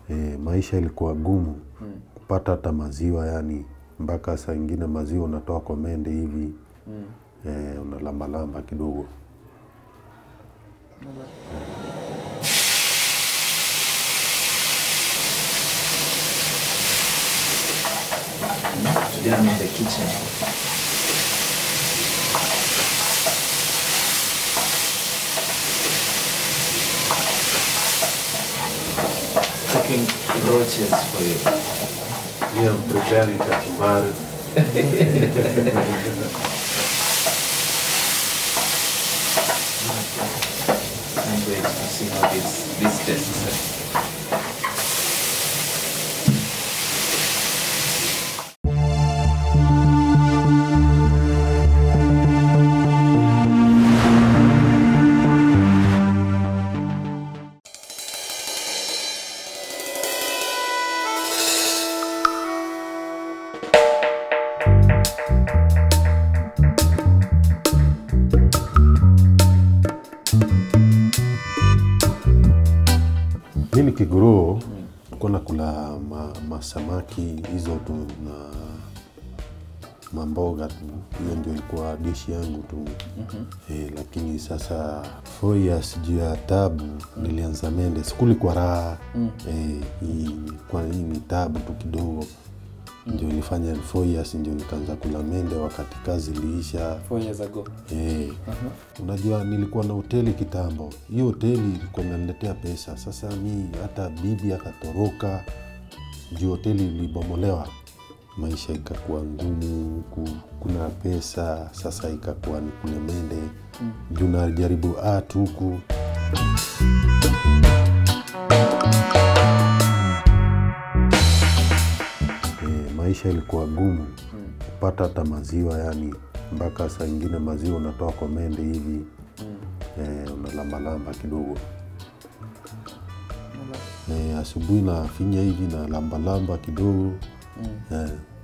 e, maisha ilikuwa gumu kupata hata maziwa yani mpaka saa ingine maziwa unatoa kwa mende hivi e, unalambalamba kidogo Today I'm in the kitchen. Cooking roaches for you. yeah, I'm preparing kachumbari I'm wait to see how this this tastes. mi nikigrow kuwa nakula ma, masamaki hizo tu na mamboga tu hiyo ndio ilikuwa dishi yangu tu mm-hmm. e, lakini sasa four years juu ya tabu nilianza mende sikuli kwa raha mm. e, hii, kwa hii ni tabu tu kidogo ndio ilifanya four years ndio nikaanza kula mende wakati kazi iliisha Four years ago. Eh, unajua nilikuwa na hoteli kitambo. Hiyo hoteli ilikuwa inaniletea pesa. Sasa mi hata bibi akatoroka juu hoteli ilibomolewa, maisha ikakuwa ngumu, ku- kuna pesa sasa ikakuwa ni kule mende juu najaribu art huku e, maisha ilikuwa gumu kupata hata maziwa yani mpaka saa ingine maziwa unatoa kwa mende hivi e, unalambalamba kidogo e, asubuhi nafinya hivi na lambalamba kidogo e,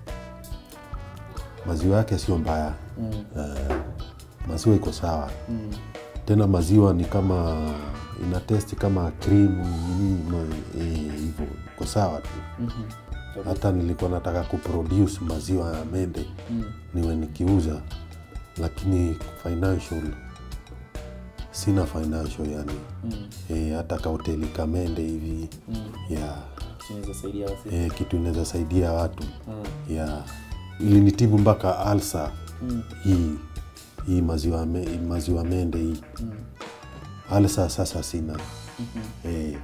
maziwa yake sio mbaya e, maziwa iko sawa tena maziwa ni kama ina testi kama krimu nini ma- eh, hivyo iko sawa tu hata nilikuwa nataka kuproduce maziwa ya mende niwe nikiuza lakini financial sina financial yani e, hata kahoteli kamende hivi ya Tunaweza saidia wasi. e, kitu inaweza saidia watu ya ilinitibu mpaka alsa hii hii maziwa, me, maziwa mende hii alsa sasa sina e,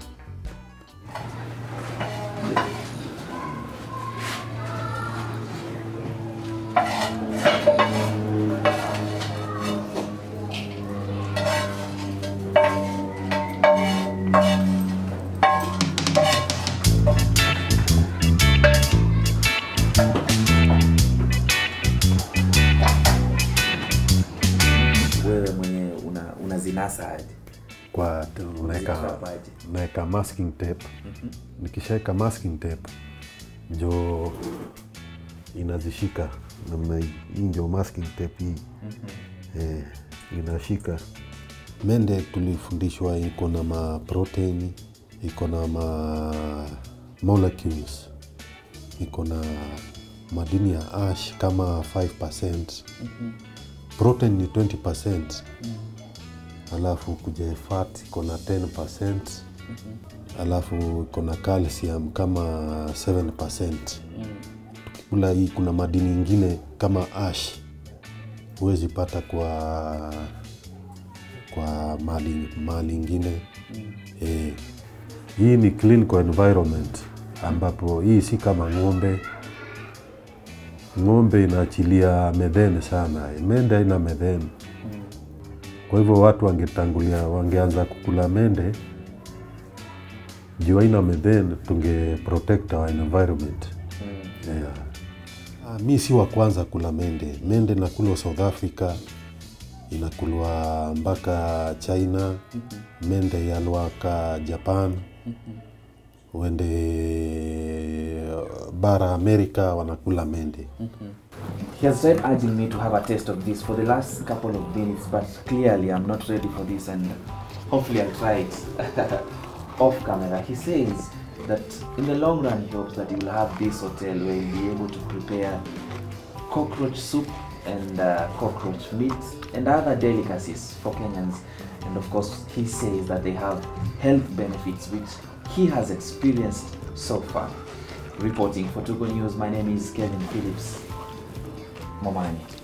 Wewe mwenyewe una unazinasa aje? kwa unaweka Unazitrapaje? naweka masking tape nikishaweka masking tape njo inazishika namna hii hii ndio masking tape hii eh, inashika mende tulifundishwa iko na maprotein iko na ma molecules iko na madini ya ash kama 5 protein ni 20 alafu kuja fat iko na 10 alafu iko na calcium kama 7 tukikula hii kuna madini ingine kama ash huwezi pata kwa kwa mali mali ingine eh, hii ni clinical environment ambapo hii si kama ng'ombe ng'ombe inaachilia methene sana mende haina methene kwa hivyo watu wangetangulia wangeanza kukula mende juu haina methane tunge protect our environment yeah. Ah, mi si wa kwanza kula mende mende nakulwa south africa inakulwa mpaka china mende yalwaka japan uende bara amerika wanakula mende He has tried urging me to have a taste of this for the last couple of minutes, but clearly I'm not ready for this, and hopefully I'll try it off camera. He says that in the long run, he hopes that he will have this hotel where he'll be able to prepare cockroach soup and uh, cockroach meat and other delicacies for Kenyans. And of course, he says that they have health benefits which he has experienced so far. Reporting for Tugo News, my name is Kevin Phillips Momani.